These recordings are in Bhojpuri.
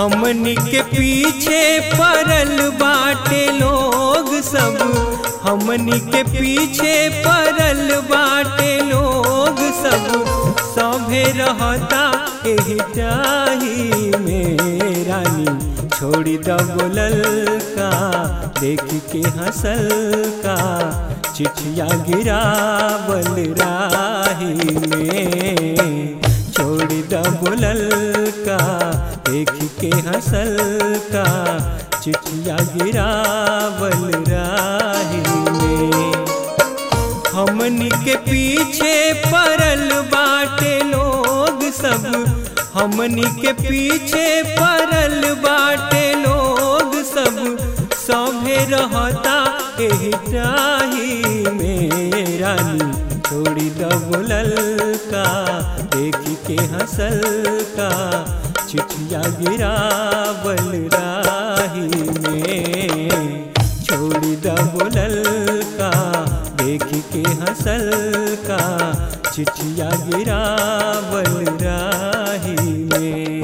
हमनी के पीछे पड़ल बाटे लोग सब हमनी के पीछे पड़ल बाटे लोग सब सभे रहता एही चाही में रानी छोड़ी द बोलल का देख के हंसल का चिठिया गिरावल राही में छोड़ी द बोलल का देख के हंसल का चिठिया गिरावल राही में हमनी के पीछे पड़ल बाटे लोग सब हमनी के पीछे पड़ल बाटे लोग सब सभे रहता एही चाही में रानी छोड़ी द बोलल का देख के हंसल का चिठिया गिरावल राही में छोड़ी द बोलल का देख के हंसल का चिठिया गिरावल राही में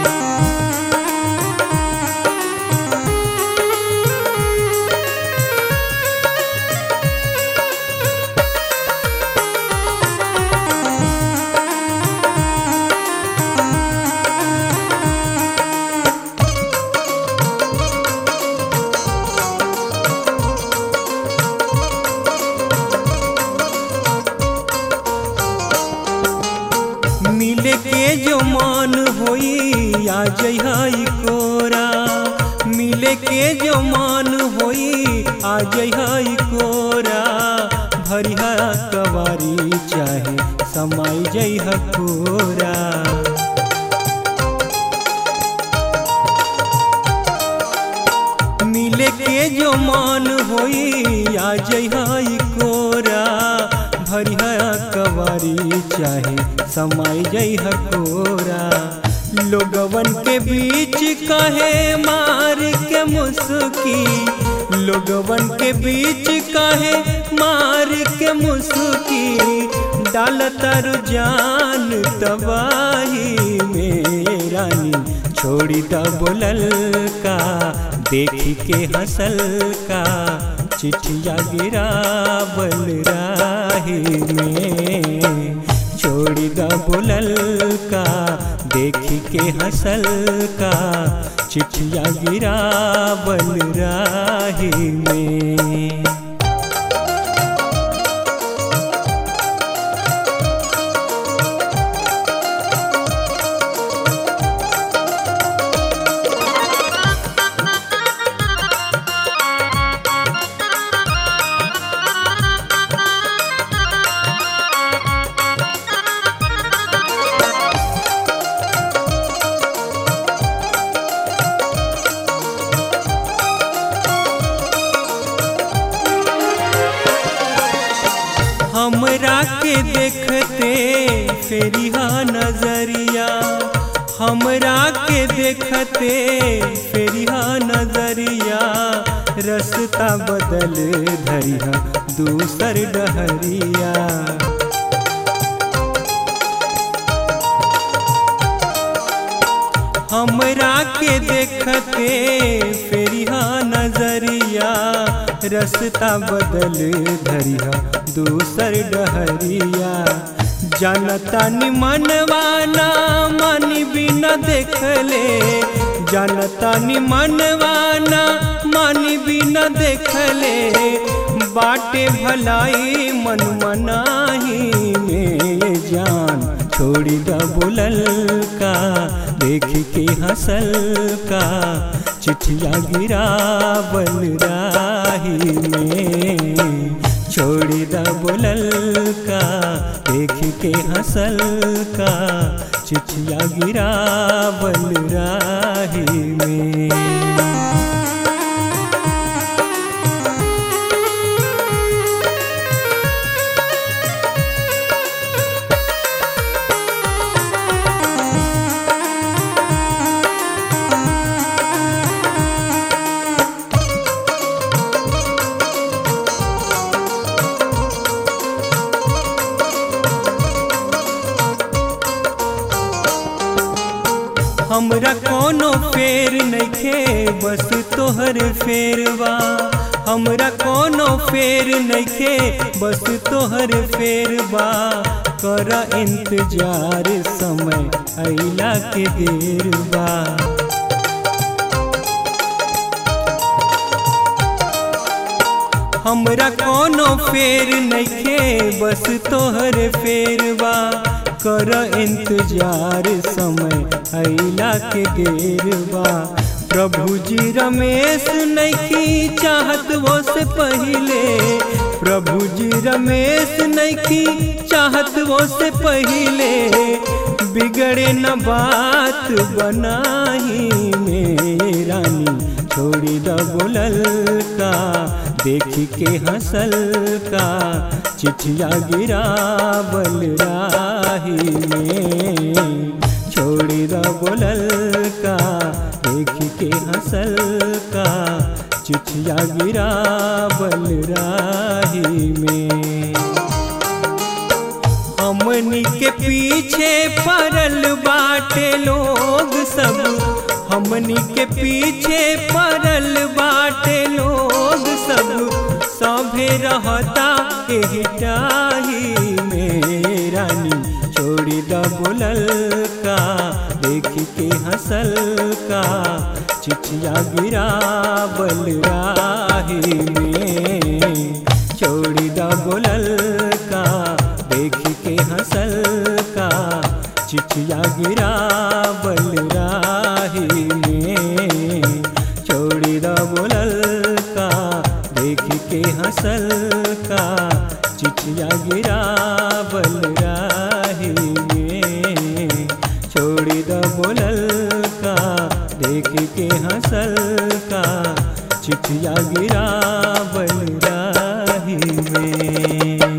मिले के जो मान होई आ जई कोरा मिले के जो मान होई आ जई कोरा भरिया कवारी चाहे समाई जई कोरा मिले के जो मान होई आ जई कोरा भरिया कवारी चाहे समाई जई कोरा लोगवन के बीच कहे मार के मुस्की लोगवन के बीच कहे मार के मुस्की डालतर जान तबाही में रानी छोड़ी द बोलल का देखी के हंसल का चिठिया गिरावल राही में छोड़ी द बोलल का देखी के हंसल का चिठिया गिरावल राही में हमरा के देखते फेरिया नजरिया हमरा के देखते फेरिया नजरिया रस्ता बदल धरिया दूसर डहरिया हमरा के देखते फेरिया नजरिया रस्ता बदल धरिया दूसर डहरिया जनता निमनवाना मन बिना देखले जनता निमनवाना मन बिना देखले बाटे भलाई मन मनाही में जान छोड़ी द बोलल का देख के हंसल का चिठिया गिरावल राही में छोड़ी द बोलल का देख के हंसल का चिठिया गिरावल राही में हमरा कोनो फेर नइखे बस तोहर फेरवा हमरा कोनो फेर नइखे बस तोहर फेरवा कर इंतजार समय अइला के देर बा हमरा कोनो फेर नइखे बस तोहर फेरवा कर इंतजार समय अइला के देरवा प्रभु जी रमेश नइखी चाहत वो से पहिले प्रभु जी रमेश नइखी चाहत वो से पहिले बिगड़े न बात बनाही में रानी छोड़ी द बोलल का देखी के हंसल का चिठिया गिरा बल राही में छोड़ी द बोलल का देखी के हंसल का चिठिया गिरा बल राही में हमनी के पीछे पड़ल बाटे लोग सब हमनी के पीछे पड़ल बाटे लोग सब सभे रहता एही टाही में रानी छोड़ी द बोलल का देखी के हंसल का चिठिया गिरा बल राही में छोड़ी द बोलल का देखी के हंसल का चिठिया गिरा बल राही में छोड़ी द बोलल का देखी के हंसल का चिठिया गिरा बल राही में छोड़ी द बोलल का देखी के हंसल का चिठिया गिरा बल राही में